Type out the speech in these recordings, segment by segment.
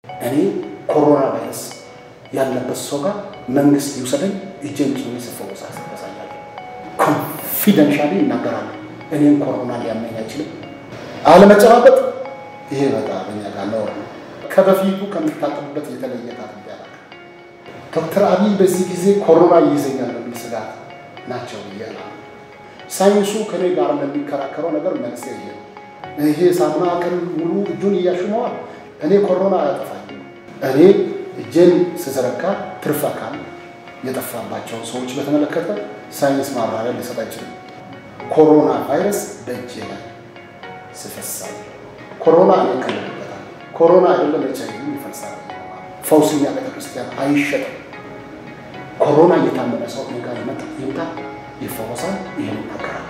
እኔ ኮሮና ቫይረስ ያለበት ሰው ጋር መንግስት ይውሰደኝ እጄን ጭኜ ስፈወስ ያሳያለሁ። ኮንፊደንሻሊ ይናገራሉ። እኔም ኮሮና ሊያመኝ አይችልም። አለመጨባበጥ ይሄ በጣም እኛ ጋር ነውር ነው። ከበፊቱ ከምታጠብበት የተለየ ታጥቤ አላውቅም። ዶክተር አብይ በዚህ ጊዜ ኮሮና ይይዘኛል በሚል ስጋት ናቸው ብያለ ሳይንሱ ከኔ ጋር ለሚከራከረው ነገር መልስ ይሄ ነው። ይሄ ሳሙና ቀን ሙሉ እጁን እያሽመዋል። እኔ ኮሮና አያጠፋኝ። እኔ እጄን ስዘረጋ ትርፍ አካል የጠፋባቸውን ሰዎች በተመለከተ ሳይንስ ማብራሪያ ሊሰጥ አይችልም። ኮሮና ቫይረስ በእጄ ላይ ስፈሳል። ኮሮና እኔ ከልልበታል። ኮሮና አይደለም ኤች አይ ቪ ይፈልሳል። ፈውስኛ ቤተክርስቲያን አይሸጥም። ኮሮና እየታመመ ሰው እኔ ጋር ይመጣ ይምጣ ይፈወሳል። ይህን ይናገራል።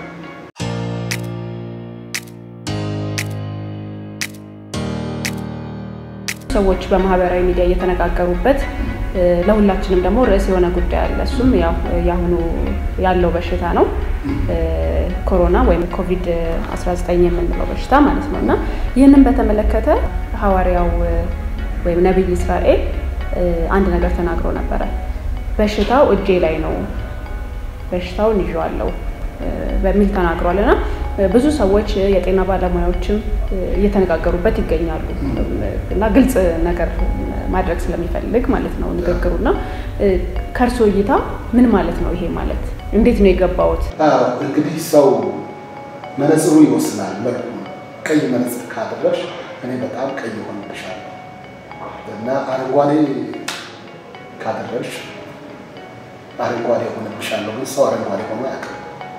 ሰዎች በማህበራዊ ሚዲያ እየተነጋገሩበት ለሁላችንም ደግሞ ርዕስ የሆነ ጉዳይ አለ። እሱም ያው የአሁኑ ያለው በሽታ ነው፣ ኮሮና ወይም ኮቪድ 19 የምንለው በሽታ ማለት ነው እና ይህንን በተመለከተ ሐዋርያው ወይም ነቢይ እስራኤል አንድ ነገር ተናግሮ ነበረ። በሽታው እጄ ላይ ነው፣ በሽታውን ይዤዋለሁ በሚል ተናግሯል እና ብዙ ሰዎች የጤና ባለሙያዎችም እየተነጋገሩበት ይገኛሉ እና ግልጽ ነገር ማድረግ ስለሚፈልግ ማለት ነው ንግግሩ እና ከእርሶ እይታ ምን ማለት ነው ይሄ ማለት እንዴት ነው የገባውት? እንግዲህ ሰው መነጽሩ ይወስናል መልኩ። ቀይ መነጽር ካደረግሽ እኔ በጣም ቀይ ሆንብሻለሁ እና አረንጓዴ ካደረግሽ አረንጓዴ ሆንብሻለሁ። ግን ሰው አረንጓዴ ሆኖ አያውቅም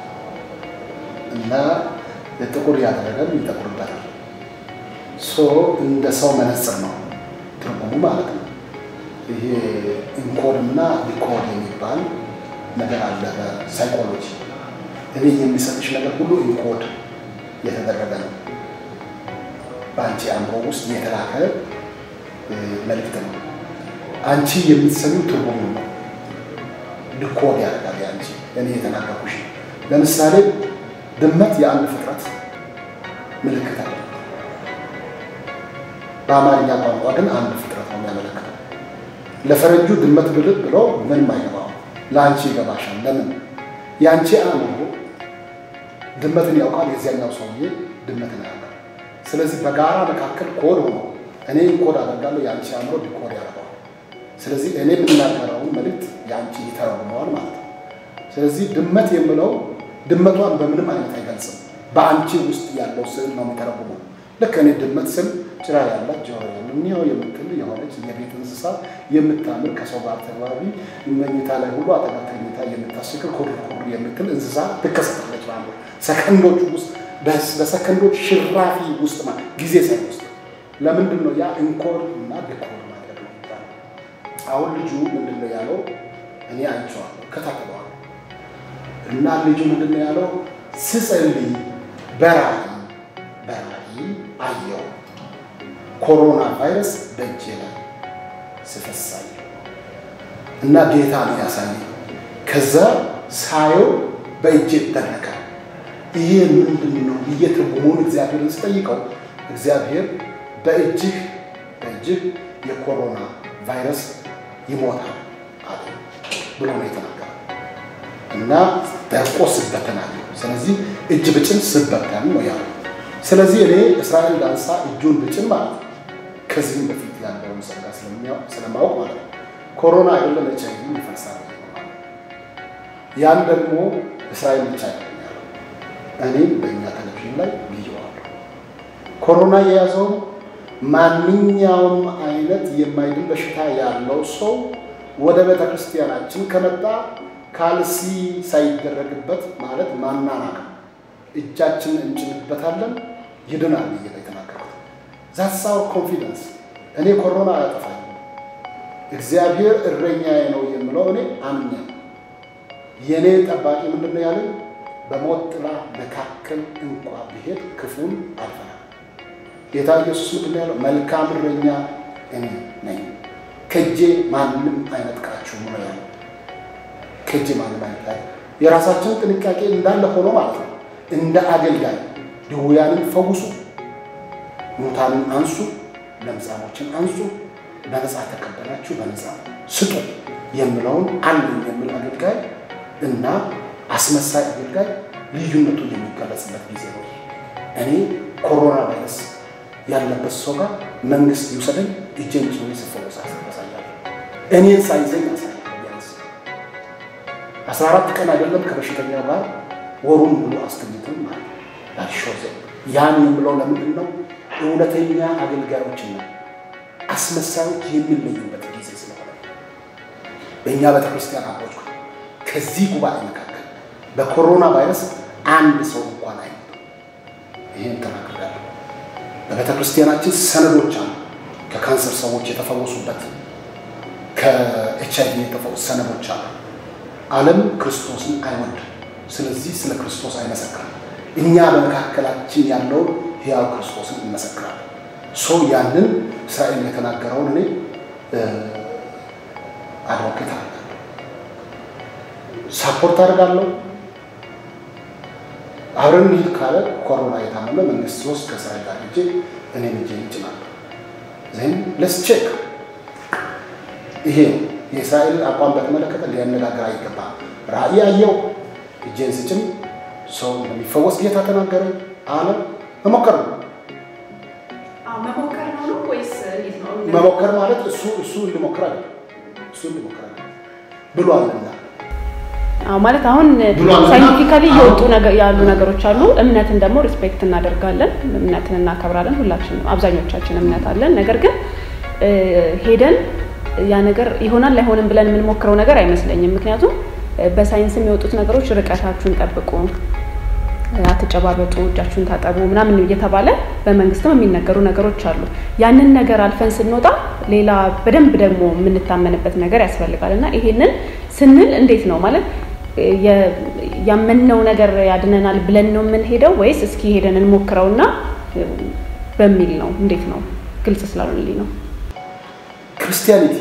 እና ጥቁር ያደረገም ይጠቁርበታል። ሶ እንደ ሰው መነጽር ነው ትርጉሙ ማለት ነው። ይሄ ኢንኮድና ዲኮድ የሚባል ነገር አለ በሳይኮሎጂ። እኔ የሚሰጥሽ ነገር ሁሉ ኢንኮድ የተደረገ ነው። በአንቺ አእምሮ ውስጥ የተላከ መልእክት ነው። አንቺ የምትሰሚው ትርጉሙ ነው። ዲኮድ ያደርጋል። አንቺ እኔ የተናገርኩሽ ለምሳሌ ድመት የአንድ ፍጥረት ምልክት አለ። በአማርኛ ቋንቋ ግን አንድ ፍጥረት ነው የሚያመለክተው። ለፈረንጁ ድመት ብልት ብለው ምንም አይገባው፣ ለአንቺ ይገባሻል። ለምን? የአንቺ አእምሮ ድመትን ያውቃል፣ የዚያኛው ሰውዬ ድመትን ያውቃል። ስለዚህ በጋራ መካከል ኮድ ሆኖ እኔ ኮድ አደርጋለሁ፣ የአንቺ አእምሮ ዲኮድ ያደርገዋል። ስለዚህ እኔ የምናገረውን መልዕክት የአንቺ ይተረጉመዋል ማለት ነው። ስለዚህ ድመት የምለው ድመቷን በምንም አይነት አይገልጽም። በአንቺ ውስጥ ያለው ስዕል ነው የሚተረጉመው። ልክ እኔ ድመት ስል ጭራ ያላት ጆሮ ያለው የምትል የሆነች የቤት እንስሳ የምታምር ከሰው ጋር ተግባቢ መኝታ ላይ ሁሉ አጠገብ ተኝታ የምታስክር ኩር ኩር የምትል እንስሳ ትከሰታለች ማለት ነው። ሰከንዶች ውስጥ በሰከንዶች ሽራፊ ውስጥ ማለት ጊዜ ሳይወስድ ለምንድን ነው ያ እንኮር እና ዲኮር ማለት ነው ይባላል። አሁን ልጁ ምንድን ነው ያለው? እኔ አይቼዋለሁ ከታተለዋል እና ልጁ ምንድን ነው ያለው? ስጸልይ በራእይ በራእይ አየው ኮሮና ቫይረስ በእጄ ላይ ስፈሳይ እና ጌታ ነው ያሳየኝ። ከዛ ሳየው በእጄ ተነካ። ይሄ ምንድን ነው ብዬ ትርጉሙን እግዚአብሔርን ስጠይቀው እግዚአብሔር በእጅህ በእጅህ የኮሮና ቫይረስ ይሞታል አለ ብሎ ነው የተናገረው እና ደርቆ ስበተናል። ስለዚህ እጅ ብጭን ስበተን ነው ያለው። ስለዚህ እኔ እስራኤል ዳንሳ እጁን ብጭን ማለት ነው ከዚህም በፊት ያለውን ጸጋ ስለማወቅ ማለት ነው ኮሮና አይደለም ኤች አይ ቪ ይፈልሳል። ያን ደግሞ እስራኤል ብቻ አይደለም ያለው፣ እኔም በእኛ ቴሌቪዥን ላይ ብየዋለሁ። ኮሮና የያዘው ማንኛውም አይነት የማይድን በሽታ ያለው ሰው ወደ ቤተ ክርስቲያናችን ከመጣ ካልሲ ሳይደረግበት ማለት ማናናቅ እጃችን እንጭንበታለን ይድናል ብዬ ነው የተናገርኩት። ዛትስ አወር ኮንፊደንስ። እኔ ኮሮና አያጠፋኝም፣ እግዚአብሔር እረኛዬ ነው የምለው እኔ አምኛለሁ። የእኔ ጠባቂ ምንድን ነው ያለኝ? በሞት ጥላ መካከል እንኳ ብሄድ ክፉን አልፈራም። ጌታ ኢየሱስ ምንድን ነው ያለው? መልካም እረኛ እኔ ነኝ፣ ከእጄ ማንም አይነጥቃችሁም ነው ያለው። ከእጄ ማንም አይነጥቃችሁም። የራሳችን ጥንቃቄ እንዳለ ሆኖ ማለት ነው እንደ አገልጋይ ድውያንን ፈውሱ፣ ሙታንን አንሱ፣ ለምጻሞችን አንሱ፣ በነፃ ተቀበላችሁ በነፃ ስጡ የምለውን አንድ የሚል አገልጋይ እና አስመሳይ አገልጋይ ልዩነቱ የሚገለጽበት ጊዜ ነው። እኔ ኮሮና ቫይረስ ያለበት ሰው ጋር መንግስት ይውሰደኝ እጄን ጭኜ ስፈወስ ያሳያለሁ። እኔን ሳይዘኝ ያሳያለሁ። ቢያንስ አስራ አራት ቀን አይደለም ከበሽተኛ ጋር ወሩን ሙሉ አስተኝተን ማለት ላሾዘ ያን የምለው ለምንድን ነው? እውነተኛ አገልጋዮችና አስመሳዮች የሚለዩበት ጊዜ ስለሆነ በእኛ ቤተክርስቲያን አቦች ከዚህ ጉባኤ መካከል በኮሮና ቫይረስ አንድ ሰው እንኳን አይ ይህን ተናግሬያለሁ። በቤተ ክርስቲያናችን ሰነዶች አሉ። ከካንሰር ሰዎች የተፈወሱበት ከኤች አይቪ የተፈወሱ ሰነዶች አሉ። ዓለም ክርስቶስን አይወድም። ስለዚህ ስለ ክርስቶስ አይመሰክርም። እኛ በመካከላችን ያለውን ሕያው ክርስቶስን እንመሰክራለን። ሰው ያንን እስራኤል የተናገረውን እኔ አድቮኬት አደርጋለሁ፣ ሳፖርት አደርጋለሁ። አብረን እንሂድ ካለ ኮሮና የታመመ መንግስት ሶስት ከእስራኤል ጋር ሄጄ እኔም እጄ ይጭናለሁ። ዜን ለስ ቼክ ይሄ የእስራኤል አቋም በተመለከተ ሊያነጋግር አይገባም። ራእይ አየው እጄን ስጭን ሰው እንደሚፈወስ ጌታ ተናገረ አለ። መሞከር ነው መሞከር ነው ወይስ እንዴት ነው? መሞከር ማለት እሱ እሱ እንዲሞክር አለ እሱ እንዲሞክር አለ ብሏልና አዎ ማለት አሁን ብሏል እና ሳይንቲፊካሊ እየወጡ አሁን- ነገ- ያሉ ነገሮች አሉ። እምነትን ደግሞ ሪስፔክት እናደርጋለን፣ እምነትን እናከብራለን። ሁላችንም አብዛኞቻችን እምነት አለን። ነገር ግን እ፣ ሄደን ያ ነገር ይሆናል አይሆንም ብለን የምንሞክረው ነገር አይመስለኝም። ምክንያቱም እ፣ በሳይንስም የወጡት ነገሮች ርቀታችሁን ጠብቁ፣ እ፣ አትጨባበጡ፣ እጃችሁን ታጠቡ ምናምን እየተባለ በመንግስትም የሚነገሩ ነገሮች አሉ። ያንን ነገር አልፈን ስንወጣ ሌላ በደንብ ደግሞ የምንታመንበት ነገር ያስፈልጋል እና ይሄንን ስንል እንዴት ነው ማለት የ- ያመንነው ነገር ያድነናል ብለን ነው የምንሄደው ወይስ እስኪ ሄደን እንሞክረውና እ፣ በሚል ነው? እንዴት ነው? ግልጽ ስላልሆነልኝ ነው። ክርስቲያኒቲ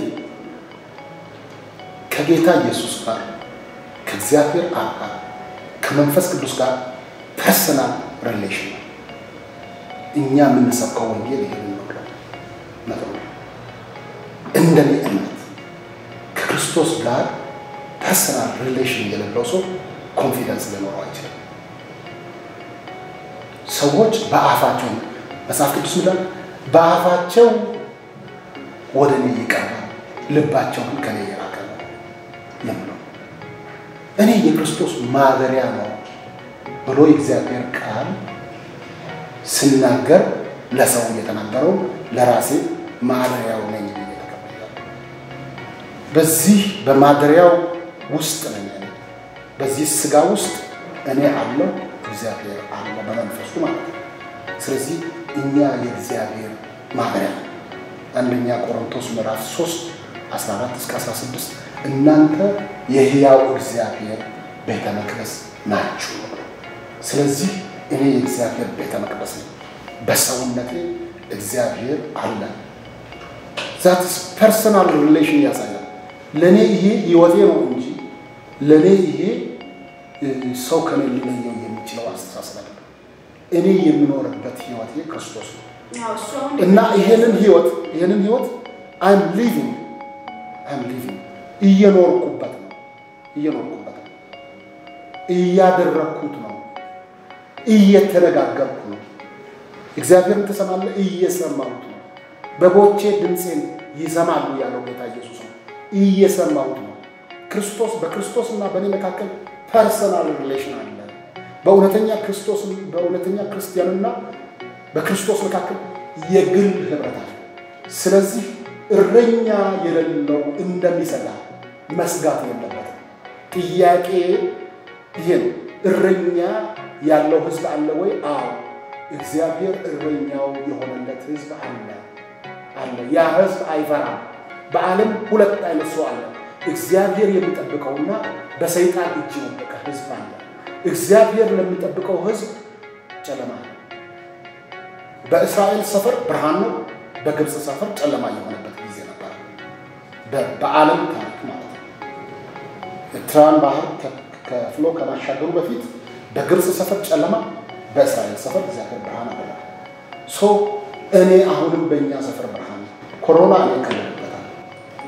ከጌታ ኢየሱስ ጋር ከእግዚአብሔር አብ ጋር ከመንፈስ ቅዱስ ጋር ፐርሰናል ሪሌሽን ነው። እኛ የምንሰብከው ወንጌል ይህን ነው ነው እንደኔ እምነት ከክርስቶስ ጋር ፐርሰናል ሪሌሽን የሌለው ሰው ኮንፊደንስ ሊኖረው አይችልም። ሰዎች በአፋቸው መጽሐፍ ቅዱስ ይላል በአፋቸው ወደ እኔ ይቀርባል፣ ልባቸውን ከኔ የራቀ ነው የምለው እኔ የክርስቶስ ማደሪያ ነው ብሎ የእግዚአብሔር ቃል ስናገር ለሰው የተናገረው ለራሴ ማደሪያው ነኝ ብዬ ተቀብያለሁ። በዚህ በማደሪያው ውስጥ ነኝ እኔ። በዚህ ስጋ ውስጥ እኔ አለው እግዚአብሔር አለ በመንፈሱ ማለት ነው። ስለዚህ እኛ የእግዚአብሔር ማደሪያ ነው። አንደኛ ቆሮንቶስ ምዕራፍ 3 14 እስከ 16 እናንተ የሕያው እግዚአብሔር ቤተ መቅደስ ናችሁ። ስለዚህ እኔ የእግዚአብሔር ቤተ መቅደስ ነኝ። በሰውነቴ እግዚአብሔር አለ። ዛትስ ፐርሰናል ሪሌሽን ያሳያል። ለእኔ ይሄ ህይወቴ ነው እንጂ ለእኔ ይሄ እ፣ ሰው ከኔ ሊለየው የሚችለው አስተሳሰብ አይደለም። እኔ የምኖርበት ህይወቴ ክርስቶስ ነው። እና ይሄንን ህይወት ይሄንን ህይወት አይም ሊቪንግ አይም ሊቪንግ እየኖርኩበት ነው እየኖርኩበት ነው እያደረግኩት ነው እየተነጋገርኩ ነው። እግዚአብሔርን ትሰማለህ? እየሰማሁት ነው። በጎቼ ድምፄን ይሰማሉ ያለው ጌታ ኢየሱስ ነው። እየሰማሁት ነው። ክርስቶስ በክርስቶስ እና በእኔ መካከል ፐርሰናል ሪሌሽን አለ። በእውነተኛ ክርስቶስ በእውነተኛ ክርስቲያንና በክርስቶስ መካከል የግል ህብረት አለ። ስለዚህ እረኛ የሌለው እንደሚሰጋ መስጋት የለበትም። ጥያቄ ይሄ ነው። እረኛ ያለው ህዝብ አለ ወይ? አዎ፣ እግዚአብሔር እረኛው የሆነለት ህዝብ አለ አለ። ያ ህዝብ አይፈራም። በዓለም ሁለት አይነት ሰው አለ። እግዚአብሔር የሚጠብቀውና በሰይጣን እጅ የወደቀ ህዝብ አለ። እግዚአብሔር ለሚጠብቀው ህዝብ ጨለማ ነው። በእስራኤል ሰፈር ብርሃን ነው፣ በግብፅ ሰፈር ጨለማ የሆነበት ጊዜ ነበር። በ- በዓለም ታሪክ ማለት ነው። ኤርትራን ባህር ከ- ከፍሎ ከማሻገሩ በፊት በግብፅ ሰፈር ጨለማ፣ በእስራኤል ሰፈር እግዚአብሔር ብርሃን አደረገ። ሶ እኔ አሁንም በእኛ ሰፈር ብርሃን ነው። ኮሮና እኔ ከለበት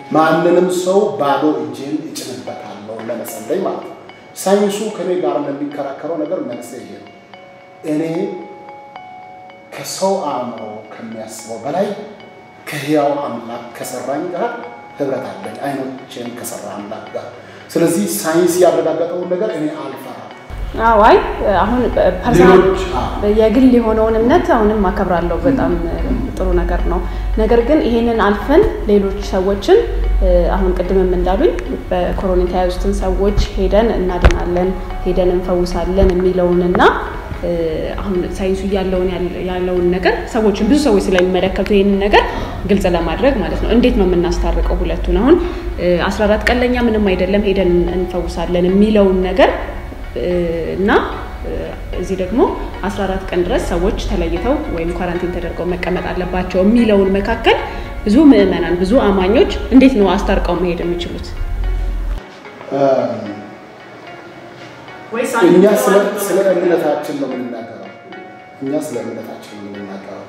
ማንንም ሰው ባዶ እጄን እጭንበታለሁ ለመጸለይ ማለት ነው። ሳይንሱ ከኔ ጋር ለሚከራከረው ነገር መልስ ይሄ ነው። እኔ ከሰው አእምሮ ከሚያስበው በላይ ከህያው አምላክ ከሰራኝ ጋር ህብረት አለኝ፣ አይኖቼን ከሰራ አምላክ ጋር። ስለዚህ ሳይንስ ያረጋገጠውን ነገር እኔ አልፈራም። አዋይ አሁን ፐርሰናል ሌሎች የግል የሆነውን እምነት አሁንም አከብራለሁ። በጣም ጥሩ ነገር ነው። ነገር ግን ይሄንን አልፈን ሌሎች ሰዎችን አሁን ቅድምም እንዳሉኝ በኮሮና የተያዙትን ሰዎች ሄደን እናድናለን፣ ሄደን እንፈውሳለን የሚለውንና አሁን ሳይንሱ ያለውን ያለውን ነገር ሰዎችን ብዙ ሰዎች ስለሚመለከቱ ይህንን ነገር ግልጽ ለማድረግ ማለት ነው። እንዴት ነው የምናስታርቀው ሁለቱን? አሁን አስራ አራት ቀን ለኛ ምንም አይደለም ሄደን እንፈውሳለን የሚለውን ነገር እና እዚህ ደግሞ 14 ቀን ድረስ ሰዎች ተለይተው ወይም ኳራንቲን ተደርገው መቀመጥ አለባቸው የሚለውን መካከል ብዙ ምዕመናን ብዙ አማኞች እንዴት ነው አስታርቀው መሄድ የሚችሉት? እኛ ስለ እምነታችን ነው የምንናገረው። እኛ ስለ እምነታችን ነው የምንናገረው።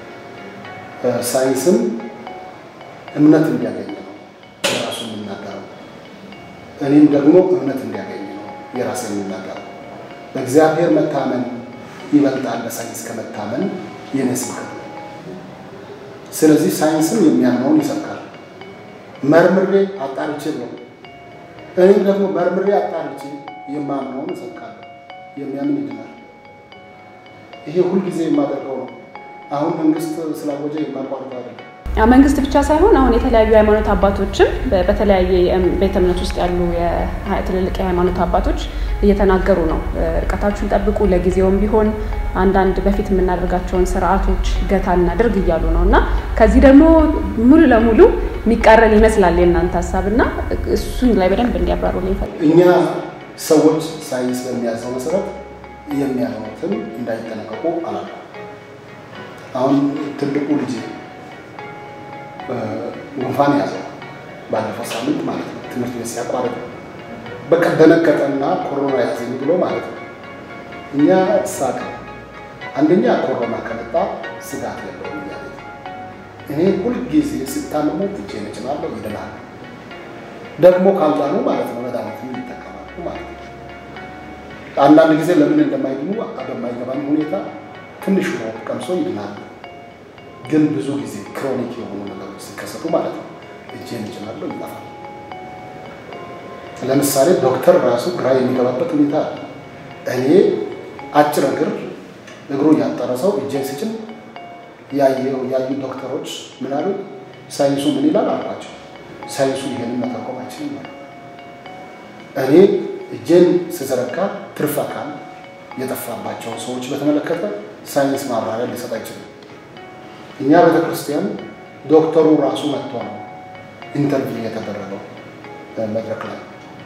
ሳይንስም እምነት እንዲያገኝ ነው የራሱ የምናገረው። እኔም ደግሞ እምነት እንዲያገኝ ነው የራሴ የምናገረው። በእግዚአብሔር መታመን ይበልጣል በሳይንስ ከመታመን የኔ ስብከት ነው። ስለዚህ ሳይንስም የሚያምነውን ይሰብካል። መርምሬ አጣርቼ ነው። እኔም ደግሞ መርምሬ አጣርቼ የማምነውን እሰብካለሁ። የሚያምን ይድናል። ይሄ ሁልጊዜ የማደርገው ነው። አሁን መንግስት ስላወጀ የማቋርጠው አይደለም። መንግስት ብቻ ሳይሆን አሁን የተለያዩ የሃይማኖት አባቶችም በተለያየ ቤተ እምነት ውስጥ ያሉ ትልልቅ የሃይማኖት አባቶች እየተናገሩ ነው። ርቀታችሁን ጠብቁ፣ ለጊዜውም ቢሆን አንዳንድ በፊት የምናደርጋቸውን ስርዓቶች ገታ እናድርግ እያሉ ነው እና ከዚህ ደግሞ ሙሉ ለሙሉ የሚቃረን ይመስላል የእናንተ ሀሳብ እና እሱን ላይ በደንብ እንዲያብራሩ ይፈልጋል። እኛ ሰዎች ሳይንስ በሚያዘው መሰረት የሚያምኑትን እንዳይጠነቀቁ አላለም። አሁን ትልቁ ልጅ ጉንፋን ያዘው ባለፈው ሳምንት ማለት ነው። ትምህርት ቤት ሲያቋርጥ በቃ ደነገጠና ኮሮና ያዘኝ ብሎ ማለት ነው። እኛ ሳቅ አንደኛ ኮሮና ከመጣ ስጋት የለውም እያለ እኔ ሁልጊዜ ስታመሙ እጄን እጭናለሁ፣ ይድናል። ደግሞ ካልዳኑ ማለት ነው መድኃኒት ይጠቀማሉ ማለት ነው። አንዳንድ ጊዜ ለምን እንደማይድኑ በማይገባን ሁኔታ ትንሽ ነው ቀምሶ ይድናል። ግን ብዙ ጊዜ ክሮኒክ የሆኑ ነገሮች ሲከሰቱ ማለት ነው እጄን እጭናለሁ ይጠፋል። ለምሳሌ ዶክተር ራሱ ግራ የሚገባበት ሁኔታ አለ። እኔ አጭር እግር እግሩ ያጠረ ሰው እጄን ስጭን ያዩ ዶክተሮች ምን አሉ? ሳይንሱ ምን ይላል አልኳቸው። ሳይንሱ ይሄንን መተርጎም አይችልም ነው። እኔ እጄን ስዘረጋ ትርፍ አካል የጠፋባቸውን ሰዎች በተመለከተ ሳይንስ ማብራሪያ ሊሰጥ አይችልም። እኛ ቤተ ክርስቲያን ዶክተሩ ራሱ መጥቶ ነው ኢንተርቪው የተደረገው መድረክ ላይ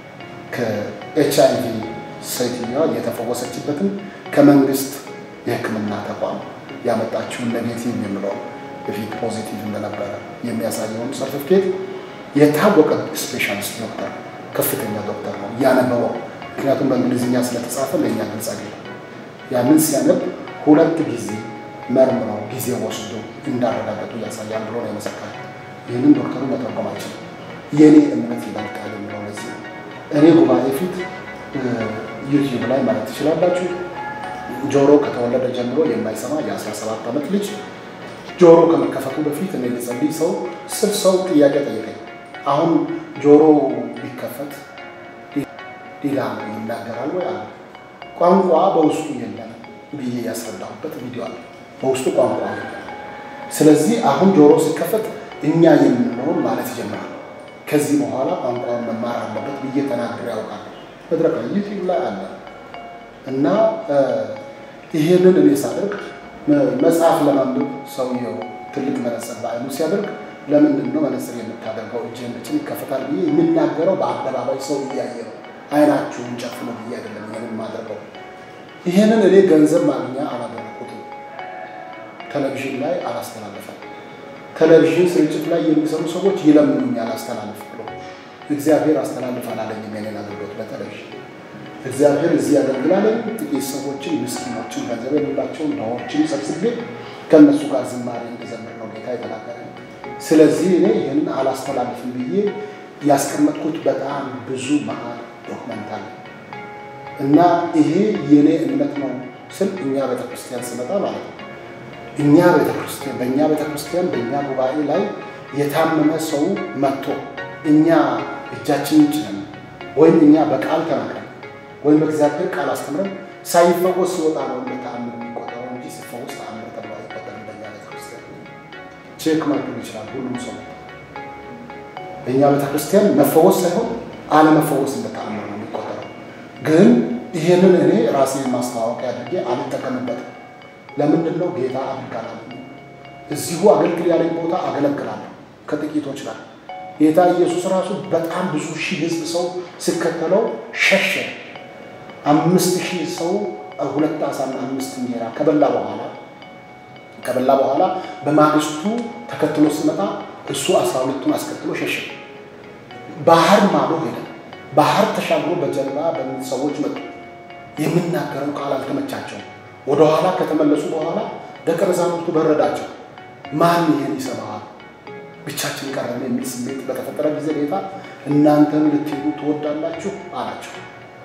ከኤች አይ ቪ ሴትዮዋ የተፈወሰችበትን ከመንግስት የሕክምና ተቋም ያመጣችውን ኔጌቲቭ የምለው በፊት ፖዚቲቭ እንደነበረ የሚያሳየውን ሰርቲፊኬት የታወቀ ስፔሻሊስት ዶክተር ከፍተኛ ዶክተር ነው ያነበበው። ምክንያቱም በእንግሊዝኛ ስለተጻፈ ለእኛ ግልጽ አይደለም። ያንን ሲያነብ ሁለት ጊዜ መርምረው ጊዜ ወስዶ እንዳረጋገጡ ያሳያል ብሎ ነው የመሰከረው። ይህንን ዶክተሩ መተርጎም አይችልም። የእኔ እምነት ይበልጣል የሚለው ለዚህ ነው። እኔ ጉባኤ ፊት ዩቲዩብ ላይ ማለት ትችላላችሁ። ጆሮ ከተወለደ ጀምሮ የማይሰማ የ17 ዓመት ልጅ ጆሮ ከመከፈቱ በፊት እኔ ልጸልይ ሰው ስል ሰው ጥያቄ ጠይቀኝ። አሁን ጆሮ ቢከፈት ሌላ ይናገራል ወይ አለ። ቋንቋ በውስጡ የለም ብዬ ያስረዳሁበት ቪዲዮ አለ። በውስጡ ቋንቋ የለም። ስለዚህ አሁን ጆሮ ሲከፈት እኛ የምንለውን ማለት ይጀምራል። ከዚህ በኋላ ቋንቋውን መማር አለበት ብዬ ተናግሬ ያውቃል። መድረክ ላይ ዩቲዩብ ላይ አለ እና ይሄንን እኔ ሳደርግ መጽሐፍ ለማንበብ ሰውየው ትልቅ መነጽር በአይኑ ሲያደርግ ለምንድን ነው መነጽር የምታደርገው እጅህን ብቻ ይከፈታል ብዬ የሚናገረው በአደባባይ ሰው እያየ ነው። አይናችሁን ጨፍኑ ብዬ አይደለም ይህንን የማደርገው። ይህንን እኔ ገንዘብ ማግኛ አላደረኩትም። ቴሌቪዥን ላይ አላስተላለፈም። ቴሌቪዥን ስርጭት ላይ የሚሰሩ ሰዎች ይለምኑኛል አስተላልፍ ብሎ እግዚአብሔር አስተላልፍ አላለኝም የኔን አገልግሎት በቴሌቪዥን እግዚአብሔር እዚህ ያገልግላለኝ ጥቂት ሰዎችን ምስኪኖችን ገንዘብ የሌላቸውን ድሆችን ሰብስቤ ከእነሱ ጋር ዝማሬ እንድዘምር ነው ጌታ የተናገረ። ስለዚህ እኔ ይህንን አላስ አላስተላልፍም ብዬ ያስቀመጥኩት በጣም ብዙ መሀል ዶክመንት አለ እና ይሄ የኔ እምነት ነው ስል እኛ ቤተክርስቲያን ስመጣ ማለት ነው። እኛ ቤተክርስቲያን በእኛ ቤተክርስቲያን በእኛ ጉባኤ ላይ የታመመ ሰው መጥቶ እኛ እጃችንን ጭነን ወይም እኛ በቃል ተናግረን ወይም በእግዚአብሔር ቃል አስተምረን ሳይፈወስ ሲወጣ ነው እንደ ተአምር የሚቆጠረው እንጂ ሲፈወስ ተአምር ተብሎ አይቆጠርም። በእኛ ቤተክርስቲያን ቼክ ማድረግ ይችላል ሁሉም ሰው። በእኛ ቤተክርስቲያን መፈወስ ሳይሆን አለመፈወስ እንደ ተአምር ነው የሚቆጠረው። ግን ይህንን እኔ ራሴን ማስታወቂያ አድርጌ አልጠቀምበትም። ለምንድን ነው ጌታ አድርጋላል እዚሁ አገልግል ያለኝ ቦታ አገለግላለሁ ከጥቂቶች ጋር። ጌታ ኢየሱስ ራሱ በጣም ብዙ ሺህ ህዝብ ሰው ሲከተለው ሸሸ። አምስት ሺህ ሰው ሁለት ዓሣና አምስት እንጀራ ከበላ በኋላ ከበላ በኋላ በማግስቱ ተከትሎ ሲመጣ እሱ አስራ ሁለቱን አስከትሎ ሸሸ። ባህር ማዶ ሄደ። ባህር ተሻግሮ በጀልባ በሚል ሰዎች መጡ። የሚናገረው ቃል አልተመቻቸውም። ወደኋላ ከተመለሱ በኋላ ደቀ መዛሙርቱ በረዳቸው። ማን ይሄን ይሰማዋል? ብቻችን ቀረን የሚል ስሜት በተፈጠረ ጊዜ ጌታ እናንተም ልትሄዱ ትወዳላችሁ አላቸው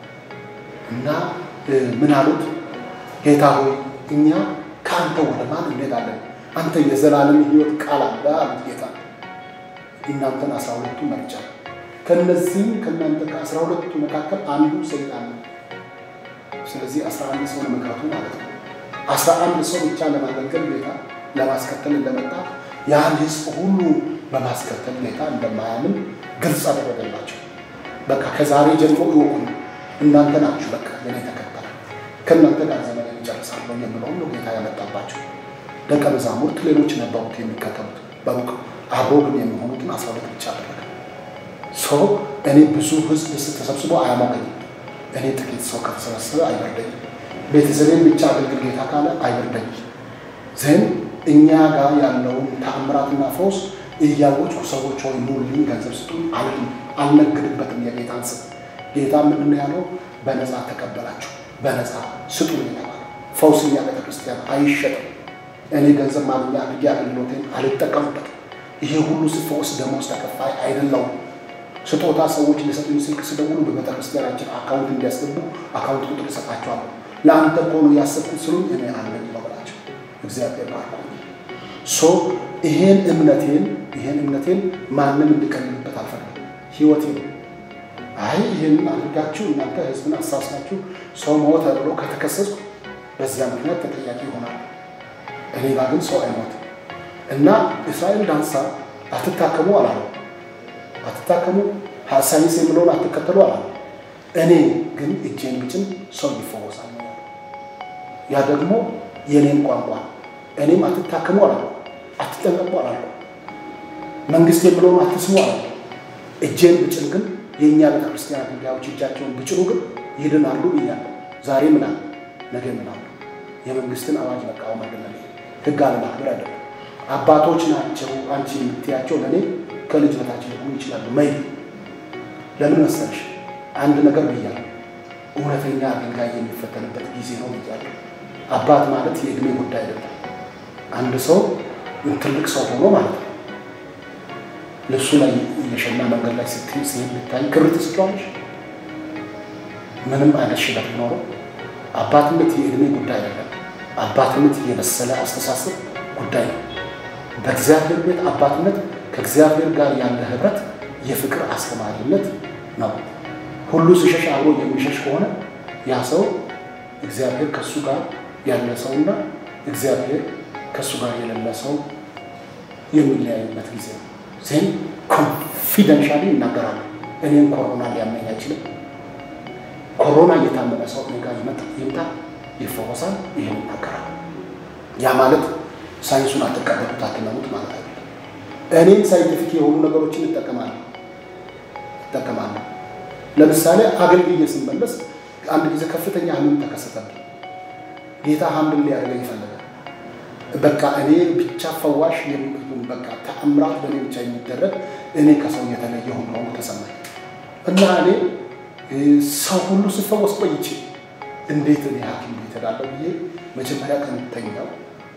እና ምን አሉት? ጌታ ሆይ እኛ ከአንተ ወደ ማን እንሄዳለን? አንተ የዘላለም ሕይወት ቃል አለ አሉት ጌታ። እናንተን አስራ ሁለቱ መርጫ ከነዚህም ከእናንተ ከአስራ ሁለቱ መካከል አንዱ ሰይጣን ነው። ስለዚህ አስራ አንድ ሰው መክረቱ ማለት ነው። አስራ አንድ ሰው ብቻ ለማገልገል ጌታ ለማስከተል እንደመጣ ያን ህዝብ ሁሉ በማስከተል ጌታ እንደማያምን ግልጽ አደረገላቸው። በቃ ከዛሬ ጀምሮ ይወቁ፣ እናንተ ናችሁ በቃ የኔ ተከተል፣ ከእናንተ ጋር ዘመን ይጨርሳለሁ የምለው ሁሉ ጌታ ያመጣባቸው። ደቀ መዛሙርት ሌሎች ነበሩት የሚከተሉት በሩቅ አብሮ ግን የሚሆኑትን አስራ ሁለት ብቻ አደረገ። ሰው እኔ ብዙ ህዝብ ተሰብስቦ አያሞቀኝም። እኔ ጥቂት ሰው ከተሰበሰበ አይበርደኝም። ቤተሰቤን ብቻ አገልግል ጌታ ካለ አይበርደኝም። ዘን እኛ ጋር ያለውን ተአምራትና ፈውስ እያወጭኩ ሰዎች ሆይ ኑልኝ፣ ገንዘብ ስጡኝ አልልም፣ አልነግድበትም። የጌታን ስም ጌታ ምንድን ነው ያለው? በነፃ ተቀበላችሁ፣ በነፃ ስጡኝ ይለዋል። ፈውስ እኛ ቤተክርስቲያን አይሸጥም። እኔ ገንዘብ ማግኛ አድርጌ አገልግሎቴን አልጠቀምበትም። ይሄ ሁሉ ስፈውስ ደሞዝ ተከፋይ አይደለውም። ስጦታ ሰዎች ሊሰጡኝ ስልክ ስደውሉ በቤተክርስቲያናችን አካውንት እንዲያስገቡ አካውንት ቁጥር ይሰጣቸዋለሁ። ለአንተ እኮ ነው ያሰብኩት ስሉኝ እኔ አለኝ ይበላቸው። እግዚአብሔር ባርኮ ሶ ይሄን እምነቴን ይሄን እምነቴን ማንም እንዲቀልልበት አልፈልግም። ህይወቴ ነው። አይ ይህን አድርጋችሁ እናንተ ህዝብን አሳስናችሁ ሰው ሞተ ብሎ ከተከሰስኩ በዚያ ምክንያት ተጠያቂ ይሆናል። እኔ ጋር ግን ሰው አይሞትም እና እስራኤል ዳንሳ አትታከሙ አላለ አትታከሙ ሳይንስ የምለውን አትከተሉ አላለ። እኔ ግን እጄን ብጭን ሰው ይፈወሳል። ያ ደግሞ የኔን ቋንቋ እኔም አትታከሙ አላለ፣ አትጠንቀቁ አላለ፣ መንግስት የምለውን አትስሙ አላለ። እጄን ብጭን ግን የእኛ ቤተክርስቲያን አገልጋዮች እጃቸውን ብጭኑ ግን ይድናሉ ብያለሁ። ዛሬ ምን አለ፣ ነገ ምን አለ። የመንግስትን አዋጅ መቃወም አይደለም፣ ህግ አለማክበር አይደለም። አባቶች ናቸው አንቺ የምትያቸው ለእኔ ከልጅ በታች ሊሆኑ ይችላሉ። መይ ለምን መሰለሽ አንድ ነገር ብያለሁ። እውነተኛ አገልጋይ የሚፈተንበት ጊዜ ነው ብያለሁ። አባት ማለት የእድሜ ጉዳይ አይደለም። አንድ ሰው ትልቅ ሰው ሆኖ ማለት ነው ልብሱ ላይ የሸና መንገድ ላይ ስትሄድ ሲሄድ ብታይ ክር ትስጫዋለሽ። ምንም አይነት ሽበት ቢኖረው አባትነት የእድሜ ጉዳይ አይደለም። አባትነት የበሰለ አስተሳሰብ ጉዳይ ነው። በእግዚአብሔር ቤት አባትነት ከእግዚአብሔር ጋር ያለ ህብረት የፍቅር አስተማሪነት ነው። ሁሉ ሲሸሽ አብሮ የሚሸሽ ከሆነ ያ ሰው እግዚአብሔር ከእሱ ጋር ያለ ሰውና እግዚአብሔር ከእሱ ጋር የሌለ ሰው የሚለያዩበት ጊዜ ነው። ዜን ኮንፊደንሻሊ ይናገራሉ። እኔም ኮሮና ሊያመኝ አይችልም። ኮሮና እየታመመ ሰው እኔ ጋር ይምጣ፣ ይፈወሳል። ይህን ይናገራል። ያ ማለት ሳይንሱን አትቀበሉት አትመኑት ማለት አይደለም። እኔም ሳይንቲፊክ የሆኑ ነገሮችን እጠቀማለሁ እጠቀማለሁ። ለምሳሌ አገልግዬ ስመለስ አንድ ጊዜ ከፍተኛ ህመም ተከሰተብኝ። ጌታ ሀምብል ሊያደርገኝ ይፈልጋል። በቃ እኔ ብቻ ፈዋሽ በቃ ተአምራት በእኔ ብቻ የሚደረግ እኔ ከሰው የተለየ ሆኖ ተሰማኝ እና እኔ ሰው ሁሉ ስፈወስ ቆይቼ እንዴት እኔ ሐኪም ቤት እሄዳለሁ ብዬ መጀመሪያ ቀን ተኛው።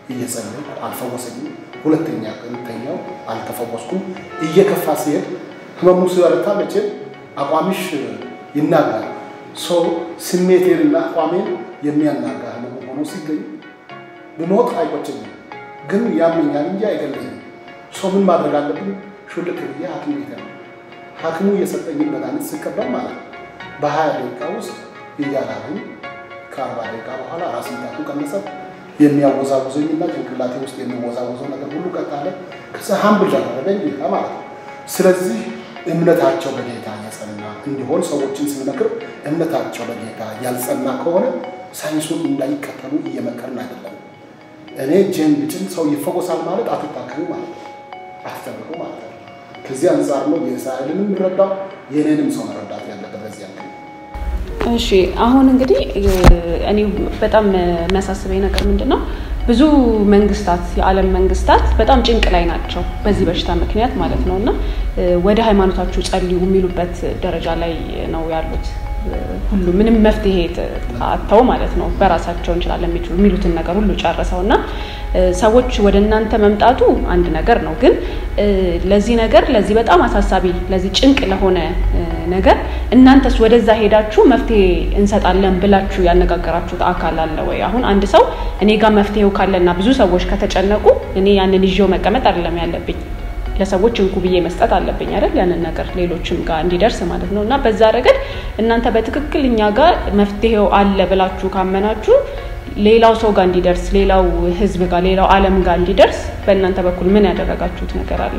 እየጸለይኩ አልፈወሰኝም። ሁለተኛ ቀን ተኛው፣ አልተፈወስኩም። እየከፋ ሲሄድ ህመሙ ሲበረታ መቼ አቋምሽ ይናጋል። ሰው ስሜቴንና አቋሜን የሚያናጋ ህመሙ ሆኖ ሲገኝ ብሞት አይቆጨኝም፣ ግን ያመኛል እንጂ አይገለኝም። ሰው ምን ማድረግ አለብኝ? ሹልክ ብዬ ሐኪም ቤት ነው ሐኪሙ የሰጠኝን መድኃኒት ስቀበል ማለት ነው በሀያ ደቂቃ ውስጥ እያላሉኝ ከአርባ ደቂቃ በኋላ ራስ ምታቱ ቀነሰ። የሚያወዛውዘኝና ጭንቅላቴ ውስጥ የሚወዛወዘው ነገር ሁሉ ቀጣለ። ከዛ ሀምብል ያደረገኝ ጌታ ማለት ነው። ስለዚህ እምነታቸው በጌታ የጸና እንዲሆን ሰዎችን ስንመክር እምነታቸው በጌታ ያልጸና ከሆነ ሳይንሱን እንዳይከተሉ እየመከርን አይደለም። እኔ ጄን ብጭን ሰው ይፈወሳል ማለት አትታከሙ ማለት ነው፣ አትጠብቁ ማለት ነው። ከዚህ አንጻር ነው የእስራኤልንም የምረዳው የእኔንም ሰው መረዳት ያለበት በዚህ ያክል እሺ አሁን እንግዲህ እኔ በጣም የሚያሳስበኝ ነገር ምንድን ነው? ብዙ መንግስታት የዓለም መንግስታት በጣም ጭንቅ ላይ ናቸው በዚህ በሽታ ምክንያት ማለት ነው እና ወደ ሃይማኖታችሁ ጸልዩ የሚሉበት ደረጃ ላይ ነው ያሉት። ሁሉ ምንም መፍትሄ አጥተው ማለት ነው በራሳቸው እንችላለን የሚችሉ የሚሉትን ነገር ሁሉ ጨርሰው እና ሰዎች ወደ እናንተ መምጣቱ አንድ ነገር ነው። ግን ለዚህ ነገር ለዚህ በጣም አሳሳቢ ለዚህ ጭንቅ ለሆነ ነገር እናንተስ ወደዛ ሄዳችሁ መፍትሄ እንሰጣለን ብላችሁ ያነጋገራችሁት አካል አለ ወይ? አሁን አንድ ሰው እኔ ጋር መፍትሄው ካለና ብዙ ሰዎች ከተጨነቁ እኔ ያንን ይዤው መቀመጥ አይደለም ያለብኝ ለሰዎች እንኩ ብዬ መስጠት አለብኝ አይደል? ያንን ነገር ሌሎችም ጋር እንዲደርስ ማለት ነው። እና በዛ ረገድ እናንተ በትክክል እኛ ጋር መፍትሄው አለ ብላችሁ ካመናችሁ ሌላው ሰው ጋር እንዲደርስ፣ ሌላው ህዝብ ጋር፣ ሌላው ዓለም ጋር እንዲደርስ በእናንተ በኩል ምን ያደረጋችሁት ነገር አለ?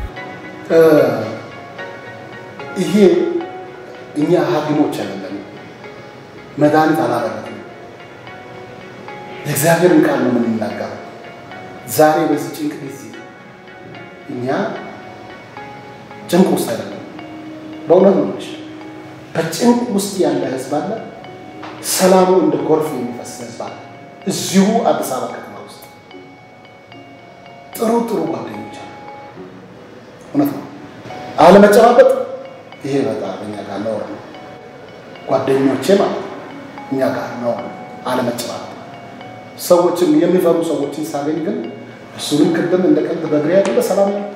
ይሄ እኛ ሐኪሞች አይደለም፣ መድኃኒት አላረግም። የእግዚአብሔርን ቃል ነው የምንናገረው። ዛሬ በዚህ ጭንቅ ጊዜ እኛ ጭንቅ ውስጥ አይደለም። በእውነት ነው። በጭንቅ ውስጥ ያለ ህዝብ አለ። ሰላሙ እንደ ጎርፍ የሚፈስ ህዝብ አለ። እዚሁ አዲስ አበባ ከተማ ውስጥ ጥሩ ጥሩ ጓደኞች አሉ። እውነት ነው። አለመጨባበጥ ይሄ በጣም እኛ ጋር ነውር ነው። ጓደኞቼ ማለት እኛ ጋር ነውር ነው አለመጨባበጥ። ሰዎችን የሚፈሩ ሰዎችን ሳገኝ ግን እሱንም ቅድም እንደ ቀልድ በእግሬ ያለ ሰላም ነው።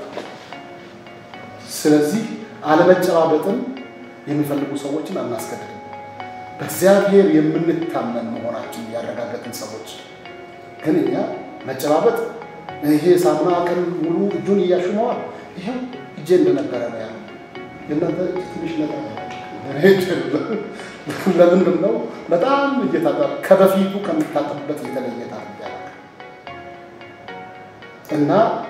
ስለዚህ አለመጨባበጥን የሚፈልጉ ሰዎችን አናስገድድም። በእግዚአብሔር የምንታመን መሆናችን ያረጋገጥን ሰዎች ግን እኛ መጨባበጥ ይሄ ሳሙና ቀን ሙሉ እጁን እያሽመዋል ይሄው እጄ እንደነበረ ነው ያለው። የእናንተ እጅ ትንሽ ነገር ለምንድን ነው በጣም እየታጠበ ከበፊቱ ከምታጠብበት የተለየ ታደርጊያለሽ እና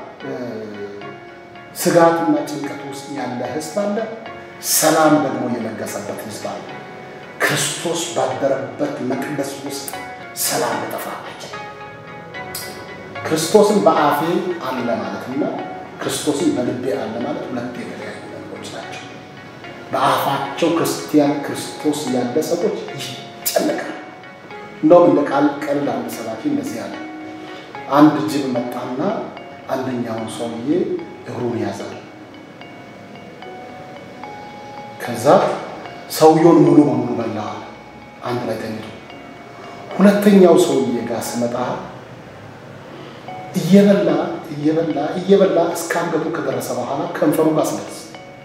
ስጋትና ጭንቀት ውስጥ ያለ ህዝብ አለ። ሰላም ደግሞ የነገሰበት ህዝብ አለ። ክርስቶስ ባደረበት መቅደስ ውስጥ ሰላም ተጠፋች። ክርስቶስን በአፌ አለ ማለትና ክርስቶስን በልቤ አለ ማለት ሁለት የተለያዩ ነገሮች ናቸው። በአፋቸው ክርስቲያን ክርስቶስ ያለ ሰዎች ይጨነቃል። እንደውም እንደ ቃል ቀልድ አንድ ሰባኪ እንደዚህ ያለ አንድ ጅብ መጣና አንደኛውን ሰውዬ እግሩን ያዛል። ከዛ ሰውየውን ሙሉ በሙሉ በላዋል፣ አንድ ላይ ተኝቶ። ሁለተኛው ሰውዬ ጋር ስመጣ እየበላ እየበላ እየበላ እስከ አንገቱ ከደረሰ በኋላ ከንፈሩ ጋር ስደርስ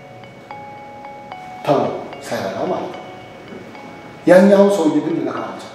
ተው ሳይበላ ማለት ነው። ያኛውን ሰውዬ ግን ሊነካው አልቻለም።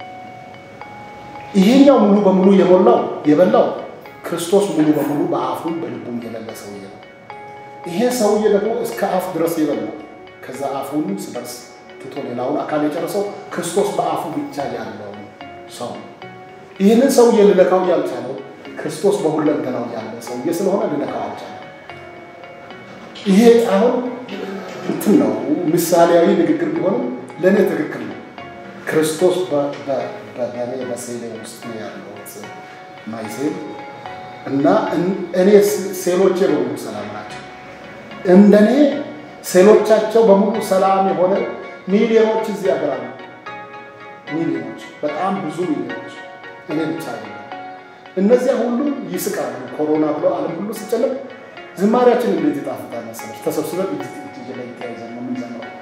ይሄኛው ሙሉ በሙሉ የሞላው የበላው ክርስቶስ ሙሉ በሙሉ በአፉም በልቡም የሌለ ሰውዬ ነው። ይሄ ሰውዬ ደግሞ እስከ አፍ ድረስ የበላው ከዛ አፉን ስደርስ ትቶ ሌላውን አካል የጨረሰው ክርስቶስ በአፉ ብቻ ያለው ሰው ይህንን ሰውዬ ልነካው ያልቻለው ክርስቶስ በሁለንተናው ያለ ሰውዬ ስለሆነ ልነካው አልቻለም። ይሄ አሁን እንትን ነው ምሳሌያዊ ንግግር ቢሆንም ለእኔ ትክክል ነው። ክርስቶስ በእኔ በሴሌ ውስጥ ያለሁት ማይሴል እና እኔ ሴሎቼ በሙሉ ሰላም ናቸው። እንደኔ ሴሎቻቸው በሙሉ ሰላም የሆነ ሚሊዮኖች እዚህ ሀገር አሉ። ሚሊዮኖች፣ በጣም ብዙ ሚሊዮኖች። እኔ ብቻ ነው። እነዚያ ሁሉ ይስቃሉ። ኮሮና ብሎ ዓለም ሁሉ ሲጨነቅ ዝማሪያችን እንዴት ይጣፍጣል መሰለሽ! ተሰብስበን እጅ እጅ ላይ ተያይዘን ነው የምንዘምረው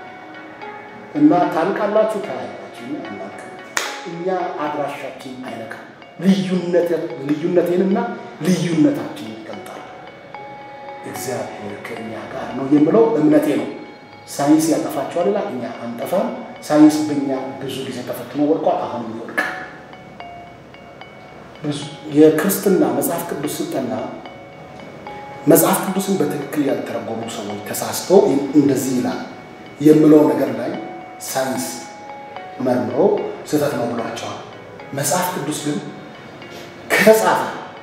እና ታልቃላችሁ፣ ታያላችሁ። እኛ አናውቅም። እኛ አድራሻችን አይነካም። ልዩነቴንና ልዩነታችን ይገልጣል። እግዚአብሔር ከእኛ ጋር ነው የምለው እምነቴ ነው። ሳይንስ ያጠፋቸዋል ላ እኛ አንጠፋም። ሳይንስ በእኛ ብዙ ጊዜ ተፈትኖ ወድቋል። አሁን ይወድቃል። የክርስትና መጽሐፍ ቅዱስ ስልጠና መጽሐፍ ቅዱስን በትክክል ያልተረጎሙ ሰዎች ተሳስቶ እንደዚህ ይላል የምለው ነገር ላይ ሳይንስ መርምሮ ስህተት ነው ብሏቸዋል። መጽሐፍ ቅዱስ ግን ከተጻፈ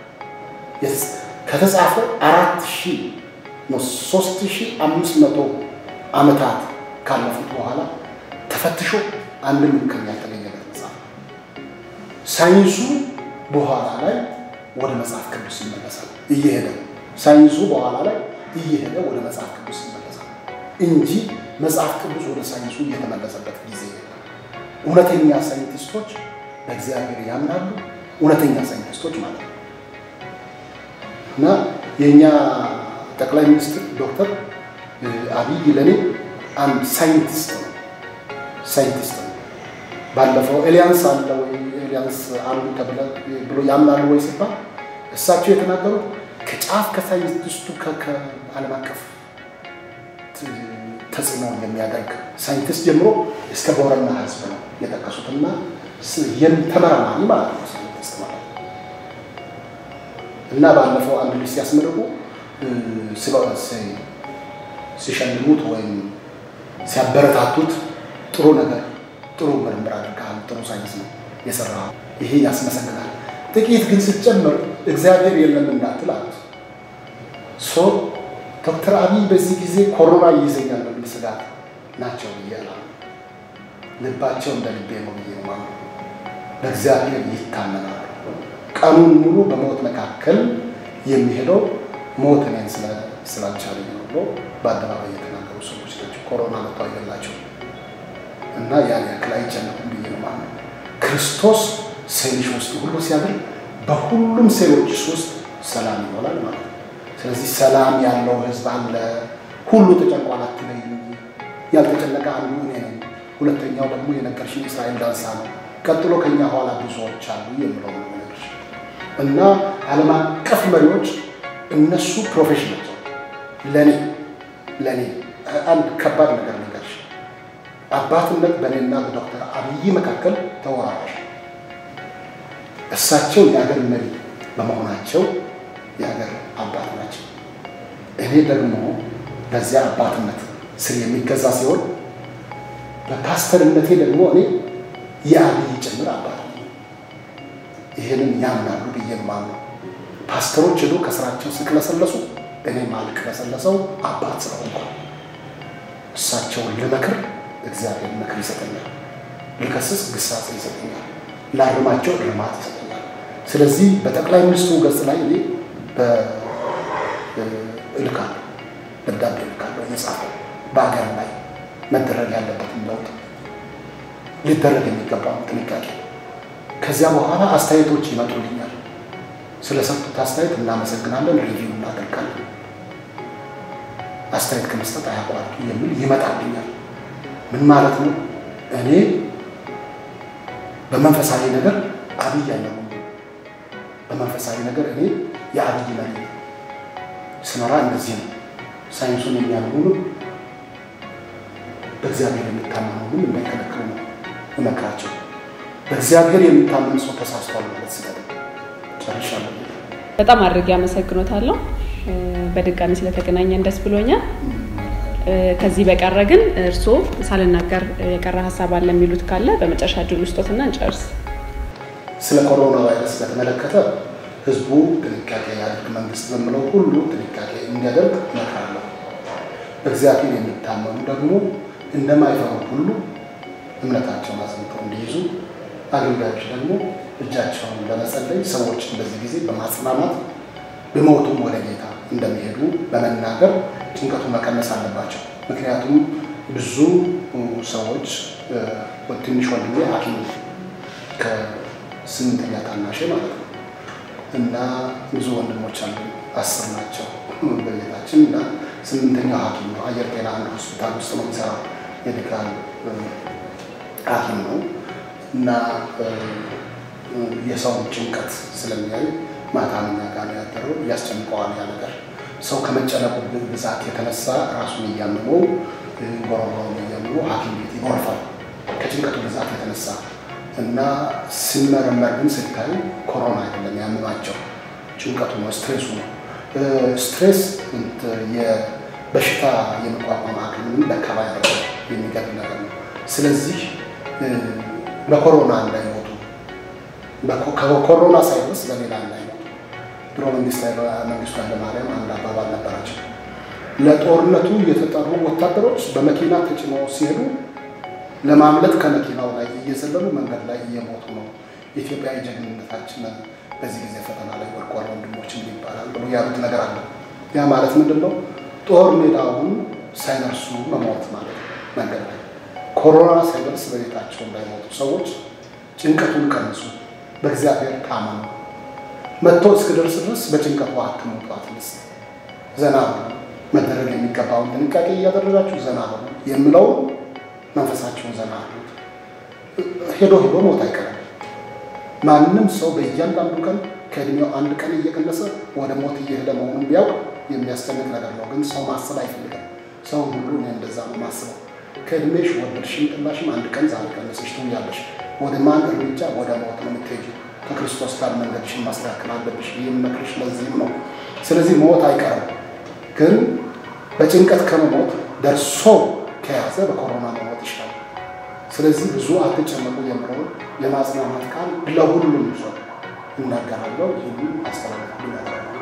ከተጻፈ አራት ሺህ ነው ሶስት ሺህ አምስት መቶ ዓመታት ካለፉት በኋላ ተፈትሾ አንድም እንከን ያልተገኘበት መጽሐፍ ሳይንሱ በኋላ ላይ ወደ መጽሐፍ ቅዱስ ይመለሳል እየሄደ ሳይንሱ በኋላ ላይ እየሄደ ወደ መጽሐፍ ቅዱስ ይመለሳል እንጂ መጽሐፍ ቅዱስ ወደ ሳይንሱ እየተመለሰበት ጊዜ እውነተኛ ሳይንቲስቶች በእግዚአብሔር ያምናሉ። እውነተኛ ሳይንቲስቶች ማለት ነው እና የእኛ ጠቅላይ ሚኒስትር ዶክተር አብይ ለእኔ አንድ ሳይንቲስት ነው። ሳይንቲስት ነው። ባለፈው ኤሊያንስ አለ ወይ ኤሊያንስ አሉ ብሎ ያምናሉ ወይ ሲባል እሳቸው የተናገሩት ከጫፍ ከሳይንቲስቱ ከዓለም አቀፍ ተጽዕኖ የሚያደርግ ሳይንቲስት ጀምሮ እስከ ቦረና ህዝብ ነው የጠቀሱትና ተመራማሪ ማለት ነው ሳይንቲስት ማለት ነው። እና ባለፈው አንድ ልጅ ሲያስመርቁ ሲሸልሙት ወይም ሲያበረታቱት ጥሩ ነገር ጥሩ ምርምር አድርገሃል፣ ጥሩ ሳይንስ ነው የሰራው፣ ይሄ ያስመሰግናል። ጥቂት ግን ስትጨምር እግዚአብሔር የለም እንዳትል አሉት። ሶ ዶክተር አብይ በዚህ ጊዜ ኮሮና ይይዘኛል በሚል ስጋት ናቸው ብዬ አላምንም። ልባቸው እንደ ልቤ ነው ብዬ ነው የማምነው። በእግዚአብሔር ይታመናሉ። ቀኑን ሙሉ በሞት መካከል የሚሄደው ሞት እኔን ስላልቻለኝ ነው ብሎ በአደባባይ የተናገሩ ሰዎች ናቸው። ኮሮና መጥቶ አይገላቸው እና ያን ያክል አይጨነቁም ብዬ ነው የማምነው። ክርስቶስ ሴልሽ ውስጥ ሁሉ ሲያድር በሁሉም ሴሎች ውስጥ ሰላም ይሆናል ማለት ነው። ስለዚህ ሰላም ያለው ህዝብ አለ። ሁሉ ተጨንቋል አትበይ። ያልተጨነቀ አንዱ እኔ ነኝ። ሁለተኛው ደግሞ የነገርሽኝ እስራኤል ዳንሳ ነው። ቀጥሎ ከኛ ኋላ ብዙዎች አሉ የምለው ነው ነገርሽ እና ዓለም አቀፍ መሪዎች እነሱ ፕሮፌሽናል ለእኔ ለእኔ አንድ ከባድ ነገር ነገርሽ አባትነት በእኔና በዶክተር አብይ መካከል ተወራራሽ። እሳቸው የሀገር መሪ በመሆናቸው የሀገር አባት ናቸው። እኔ ደግሞ በዚያ አባትነት ስር የሚገዛ ሲሆን በፓስተርነቴ ደግሞ እኔ የአብይ ጭምር አባት ነው። ይህንን ያምናሉ ብዬ ማምነው ፓስተሮች ሄዶ ከስራቸው ስቅለሰለሱ እኔ ማልቅለሰለሰው አባት ስለሆንኩ እሳቸውን ልመክር እግዚአብሔር ምክር ይሰጠኛል፣ ልከስስ ግሳጼ ይሰጠኛል፣ ላርማቸው እርማት ይሰጠኛል። ስለዚህ በጠቅላይ ሚኒስትሩ ገጽ ላይ እኔ እልካለሁ፣ ደብዳቤ እልካለሁ እየጻፈው በሀገር ላይ መደረግ ያለበትን ለውጥ ሊደረግ የሚገባውን ጥንቃቄ። ከዚያ በኋላ አስተያየቶች ይመጡልኛል። ስለሰጡት አስተያየት እናመሰግናለን፣ ሪቪው እናደርጋለን። አስተያየት ከመስጠት አያቋርጡ የሚል ይመጣልኛል። ምን ማለት ነው? እኔ በመንፈሳዊ ነገር አብይ ያለው በመንፈሳዊ ነገር እኔ የአብይ መሪ ስመራ እንደዚህ ነው። ሳይንሱን የሚያምኑ በእግዚአብሔር የሚታመኑ እንዳይከለክሉ ነው እመክራቸው። በእግዚአብሔር የሚታመን ሰው ተሳስቷል ማለት ስለ ጨርሻለሁ። በጣም አድርጌ አመሰግኖታለሁ። በድጋሚ ስለተገናኘን ደስ ብሎኛል። ከዚህ በቀረ ግን እርስዎ ሳልናገር የቀረ ሀሳብ አለ የሚሉት ካለ በመጨረሻ እድል ውስጦትና እንጨርስ። ስለ ኮሮና ቫይረስ በተመለከተ ህዝቡ ጥንቃቄ ያድርግ፣ መንግስት በምለው ሁሉ ጥንቃቄ እንዲያደርግ እመክራለሁ። በእግዚአብሔር የሚታመኑ ደግሞ እንደማይፈሩ ሁሉ እምነታቸውን አጽንተው እንዲይዙ፣ አገልጋዮች ደግሞ እጃቸውን በመጸለይ ሰዎችን በዚህ ጊዜ በማጽናናት ቢሞቱም ወደ ጌታ እንደሚሄዱ በመናገር ጭንቀቱን መቀነስ አለባቸው። ምክንያቱም ብዙ ሰዎች ትንሽ ወንድሜ ሐኪም ከስምንተኛ ታናሼ ማለት ነው እና ብዙ ወንድሞች አሉ፣ አስር ናቸው በቤታችን እና ስምንተኛው ሐኪም ነው። አየር ጤና አንድ ሆስፒታል ውስጥ ነው የሚሰራው ሜዲካል ሐኪም ነው እና የሰውን ጭንቀት ስለሚያይ ማታ እኛ ጋር ነው ያደረው። እያስጨንቀዋል ያ ነገር ሰው ከመጨነቁ ብዛት የተነሳ ራሱን እያመመው ጎረጎረውን እያመመው ሐኪም ቤት ይጎርፋል ከጭንቀቱ ብዛት የተነሳ እና ሲመረመር ግን ስታዩ ኮሮና አይደለም ያመማቸው ጭንቀቱ ነው፣ ስትሬሱ ነው። ስትሬስ የበሽታ የመቋቋም አቅምን ደካማ ያደርጋል፣ የሚገርም ነገር ነው። ስለዚህ በኮሮና እንዳይሞቱ ከኮሮና ሳይደርስ በሌላ እንዳይሞቱ ድሮ መንግስቱ ኃይለማርያም አንድ አባባል ነበራቸው። ለጦርነቱ የተጠሩ ወታደሮች በመኪና ተጭነው ሲሄዱ ለማምለጥ ከመኪናው ላይ እየዘለሉ መንገድ ላይ እየሞቱ ነው። ኢትዮጵያ የጀግንነታችንን በዚህ ጊዜ ፈተና ላይ ወድቋል ወንድሞችን ይባላል ብሎ ያሉት ነገር አለ። ያ ማለት ምንድን ነው? ጦር ሜዳውን ሳይደርሱ መሞት ማለት ነው። መንገድ ላይ ኮሮና ሳይደርስ በቤታቸው እንዳይሞቱ ሰዎች ጭንቀቱን ቀንሱ፣ በእግዚአብሔር ታመኑ። መጥቶ እስክደርስ ድረስ በጭንቀቱ አትሞቱ። አትሊስት ዘና በሉ፣ መደረግ የሚገባውን ጥንቃቄ እያደረጋችሁ ዘና በሉ የምለው መንፈሳቸውን ዘና አሉት። ሄዶ ሄዶ ሞት አይቀርም። ማንም ሰው በእያንዳንዱ ቀን ከእድሜው አንድ ቀን እየቀነሰ ወደ ሞት እየሄደ መሆኑን ቢያውቅ የሚያስጨንቅ ነገር ነው። ግን ሰው ማሰብ አይፈልግም። ሰው ሁሉ እኔ እንደዛ ነው ማስበው። ከእድሜሽ ወደድሽም ጥላሽም አንድ ቀን ዛሬ ቀነሰሽ ትውያለሽ። ወደ ማን እርምጃ? ወደ ሞት ነው የምትሄጂው። ከክርስቶስ ጋር መንገድሽን ማስተካከል አለብሽ። የምመክርሽ ለዚህም ነው። ስለዚህ ሞት አይቀርም። ግን በጭንቀት ከመሞት ደርሶ ከያዘ በኮሮና መሞት ይችላል። ስለዚህ ብዙ አትጨነቁ የምለውን የማጽናናት ቃል ለሁሉም ሰው እናገራለሁ። ይህም አስተላለፍ